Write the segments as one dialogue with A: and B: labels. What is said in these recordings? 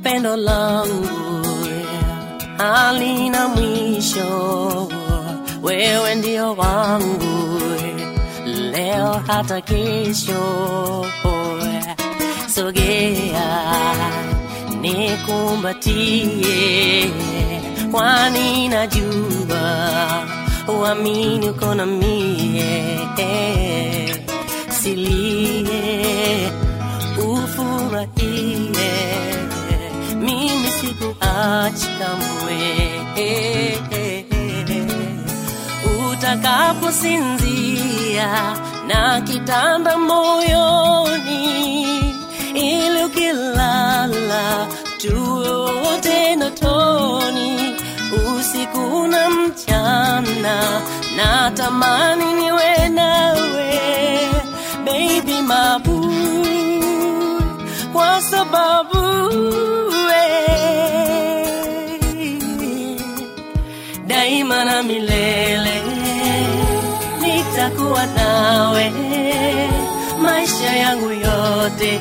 A: pendo langu halina mwisho, wewe ndio wangu leo hata kesho. Sogea nikumbatie, kwani najua uamini uko na mie, silie ufurahie, mimi sikuachi kamwe. Utakaposinzia na kitanda moyoni, ili ukilala tuwe wote ndotoni, usiku na mchana, na tamani niwe nawe baby mabu, kwa sababu we daima na milele nitakuwa nawe maisha yangu yote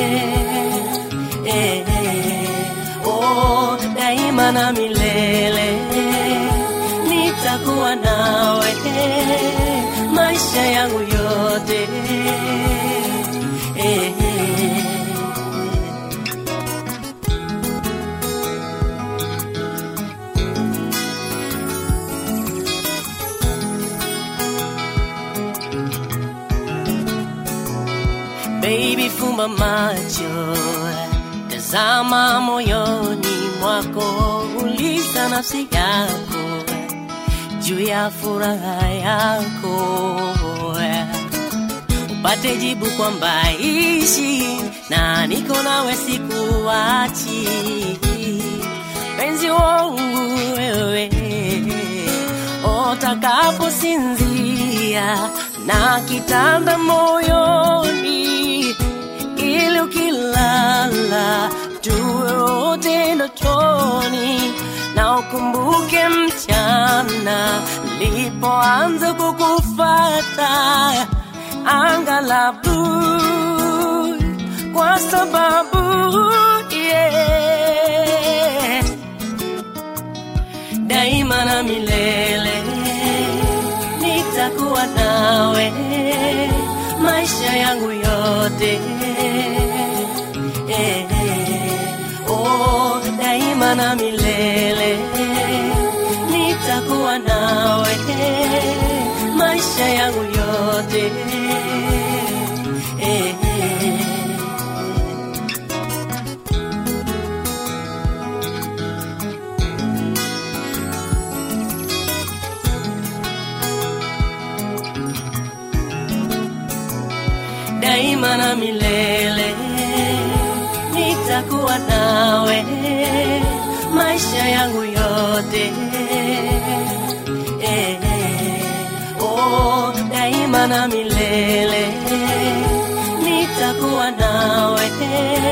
A: eh, eh, oh, daima na milele nitakuwa nawe maisha yangu yote eh, eh. Baby, fumba macho, tazama moyoni mwako, uliza nafsi yako juu ya furaha yako, upate jibu kwamba ishi na niko nawe, sikuachi penzi wangu wewe, utakaposinzia na kitanda moyoni, ili ukilala tuwe wote ndotoni, na ukumbuke mchana nilipoanza kukufata anga la blue, kwa sababu yeah, daima na milele nitakuwa nawe maisha yangu yote eh, eh, oh, daima na milele nitakuwa nawe maisha yangu yote eh, eh. daima na milele nitakuwa nawe maisha yangu yote eh, eh, oh, daima na milele nitakuwa nawe